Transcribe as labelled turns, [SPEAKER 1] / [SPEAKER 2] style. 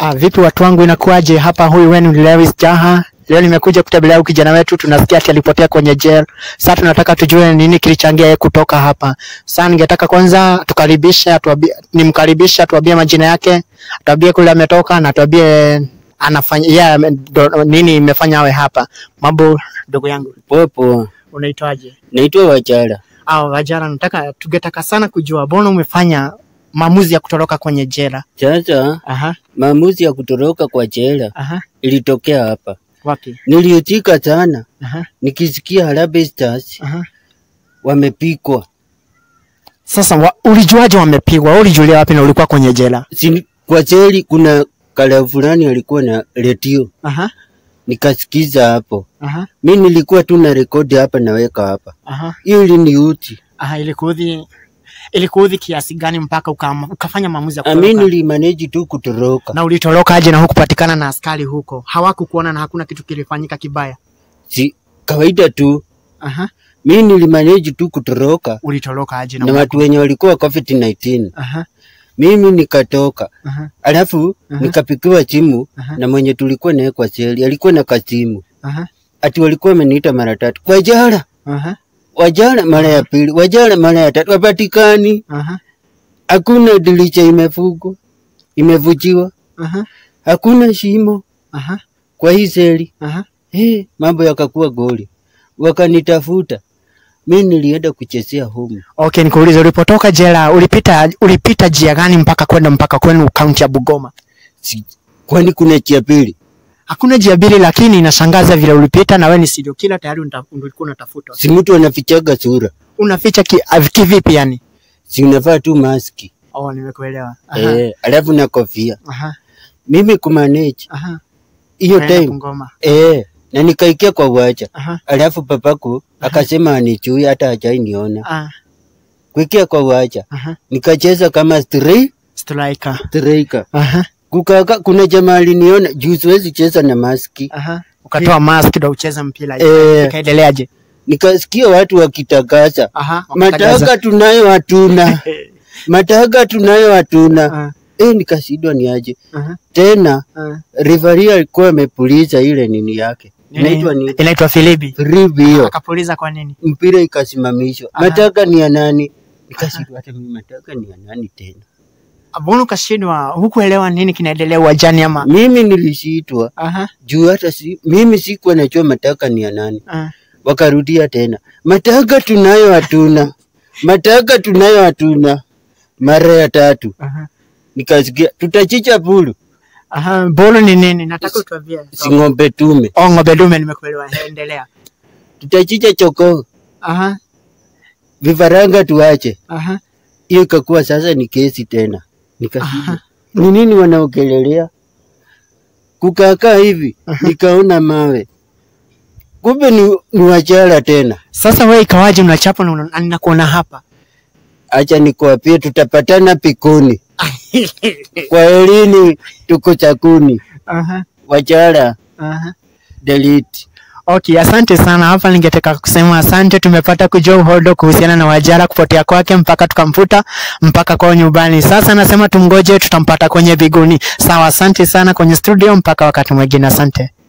[SPEAKER 1] Ah, vipi watu wangu inakuwaje? Hapa huyu wenu ni Lewis Jaha. Leo nimekuja kutembelea huyu kijana wetu, tunasikia ati alipotea kwenye jail. Sasa tunataka tujue nini kilichangia yeye kutoka hapa. Sasa ningetaka kwanza tukaribishe, atuambie nimkaribishe, atuambie majina yake, atuambie kule ametoka na atuambie anafanya yeah, ndo- nini imefanya awe hapa. Mambo ndugu yangu,
[SPEAKER 2] Popo,
[SPEAKER 1] unaitwaje?
[SPEAKER 2] naitwa Wachara.
[SPEAKER 1] Au Wajara, nataka tungetaka sana kujua mbona umefanya maamuzi ya kutoroka kwenye jela.
[SPEAKER 2] Sasa
[SPEAKER 1] Aha,
[SPEAKER 2] maamuzi ya kutoroka kwa jela
[SPEAKER 1] aha.
[SPEAKER 2] ilitokea hapa.
[SPEAKER 1] Wapi?
[SPEAKER 2] Niliutika sana
[SPEAKER 1] Aha,
[SPEAKER 2] nikisikia Harambee Stars
[SPEAKER 1] aha.
[SPEAKER 2] wamepikwa.
[SPEAKER 1] Sasa wa, ulijuaje wamepigwa? Wewe Ulijulia wapi na ulikuwa kwenye jela?
[SPEAKER 2] Si, kwa jeli kuna kala fulani alikuwa na redio
[SPEAKER 1] Aha,
[SPEAKER 2] nikasikiza hapo.
[SPEAKER 1] aha,
[SPEAKER 2] Mi nilikuwa tu na rekodi hapa naweka hapa,
[SPEAKER 1] aha,
[SPEAKER 2] hiyo iliniuti.
[SPEAKER 1] aha. Ilikuudhi, ilikuudhi kiasi gani mpaka uka, ukafanya maamuzi ya
[SPEAKER 2] Ami
[SPEAKER 1] kutoroka?
[SPEAKER 2] nilimanage tu kutoroka,
[SPEAKER 1] Na ulitoroka aje na hukupatikana na askari huko? Hawakukuona na hakuna kitu kilifanyika kibaya?
[SPEAKER 2] si kawaida tu.
[SPEAKER 1] Aha,
[SPEAKER 2] Mi nilimanage tu kutoroka
[SPEAKER 1] ulitoroka aje na
[SPEAKER 2] na watu wenye walikuwa COVID 19
[SPEAKER 1] Aha,
[SPEAKER 2] mimi nikatoka
[SPEAKER 1] aha,
[SPEAKER 2] alafu
[SPEAKER 1] Aha.
[SPEAKER 2] nikapikiwa simu
[SPEAKER 1] Aha.
[SPEAKER 2] na mwenye tulikuwa naye kwa seli alikuwa na kasimu
[SPEAKER 1] aha,
[SPEAKER 2] ati walikuwa wameniita mara tatu wajara
[SPEAKER 1] aha,
[SPEAKER 2] wajara mara ya pili wajara mara ya tatu wapatikani
[SPEAKER 1] aha,
[SPEAKER 2] hakuna dilicha imefugwa imevujiwa
[SPEAKER 1] aha,
[SPEAKER 2] hakuna shimo
[SPEAKER 1] aha,
[SPEAKER 2] kwa hii seli
[SPEAKER 1] aha.
[SPEAKER 2] hey, mambo yakakuwa goli wakanitafuta mi nilienda kuchezea home
[SPEAKER 1] Okay, nikuulize, ulipotoka jela ulipita ulipita njia gani mpaka kwenda mpaka kwenu kaunti ya Bugoma?
[SPEAKER 2] si, kwani kuna chia pili
[SPEAKER 1] Hakuna njia mbili, lakini inashangaza vile ulipita na wewe ni serial killer tayari unta- ulikuwa unatafutwa.
[SPEAKER 2] si mtu anafichaga sura
[SPEAKER 1] Unaficha ki, av- kivipi yani?
[SPEAKER 2] si unavaa tu maski
[SPEAKER 1] Oh, nimekuelewa. Aha,
[SPEAKER 2] eh, alafu na kofia
[SPEAKER 1] aha,
[SPEAKER 2] mimi kumanage
[SPEAKER 1] aha.
[SPEAKER 2] hiyo
[SPEAKER 1] Unaenda
[SPEAKER 2] time
[SPEAKER 1] Bungoma.
[SPEAKER 2] eh, na nikaikia kwa uwacha
[SPEAKER 1] Aha,
[SPEAKER 2] alafu papaku akasema anichui hata hajai niona
[SPEAKER 1] ah,
[SPEAKER 2] kuikia kwa uwacha
[SPEAKER 1] aha.
[SPEAKER 2] nikacheza kama stri-
[SPEAKER 1] Striker.
[SPEAKER 2] striker
[SPEAKER 1] Aha,
[SPEAKER 2] kukaka kuna jamaa aliniona juu siwezi cheza na maski
[SPEAKER 1] aha. Ukatoa mask ndio ucheze mpira.
[SPEAKER 2] eh,
[SPEAKER 1] Ikaendeleaje?
[SPEAKER 2] nikasikia watu wakitakasa
[SPEAKER 1] Aha. wakakataza.
[SPEAKER 2] mataka tunayo hatuna mataka tunayo hatuna
[SPEAKER 1] Ah,
[SPEAKER 2] eh, nikashindwa ni aje
[SPEAKER 1] aha,
[SPEAKER 2] tena
[SPEAKER 1] ah.
[SPEAKER 2] rivari alikuwa amepuliza ile nini yake
[SPEAKER 1] Nini?
[SPEAKER 2] inaitwa ni
[SPEAKER 1] Inaitwa Filibi.
[SPEAKER 2] rivi hiyo
[SPEAKER 1] Akapuliza kwa nini?
[SPEAKER 2] mpira ikasimamishwa
[SPEAKER 1] Aha.
[SPEAKER 2] mataka ni ya nani nikashindwa hata mimi mataka ni ya nani tena
[SPEAKER 1] Mbona ukashindwa? Hukuelewa nini kinaendelea uwanjani ama?
[SPEAKER 2] mimi nilishitwa
[SPEAKER 1] Aha,
[SPEAKER 2] juu hata si, mimi sikuwa najua mataka ni ya nani
[SPEAKER 1] ah.
[SPEAKER 2] wakarudia tena mataka tunayo hatuna mataka tunayo hatuna mara ya tatu
[SPEAKER 1] Aha.
[SPEAKER 2] nikasikia tutachicha pulu
[SPEAKER 1] Aha, bolo ni nini? Nataka utuambie.
[SPEAKER 2] si ng'ombe tume
[SPEAKER 1] Oh, ng'ombe dume nimekuelewa. Endelea.
[SPEAKER 2] tutachicha chokoo
[SPEAKER 1] Aha,
[SPEAKER 2] vifaranga tuache
[SPEAKER 1] aha.
[SPEAKER 2] hiyo ikakuwa sasa ni kesi tena nikashindwa ni nini wanaokelelea kukakaa hivi nikaona mawe kumbe ni, ni wachara tena
[SPEAKER 1] Sasa wewe ikawaje unachapa na una- ninakuona hapa?
[SPEAKER 2] acha nikuapie tutapatana pikuni kwa elini tuko chakuni
[SPEAKER 1] Aha,
[SPEAKER 2] wachara
[SPEAKER 1] aha.
[SPEAKER 2] delete
[SPEAKER 1] Okay, asante sana. Hapa ningetaka kusema asante, tumepata kujua uhodo kuhusiana na Wajara kupotea kwake mpaka tukamfuta mpaka kwao nyumbani. Sasa nasema tumgoje, tutampata kwenye biguni. Sawa, asante sana kwenye studio, mpaka wakati mwingine, asante.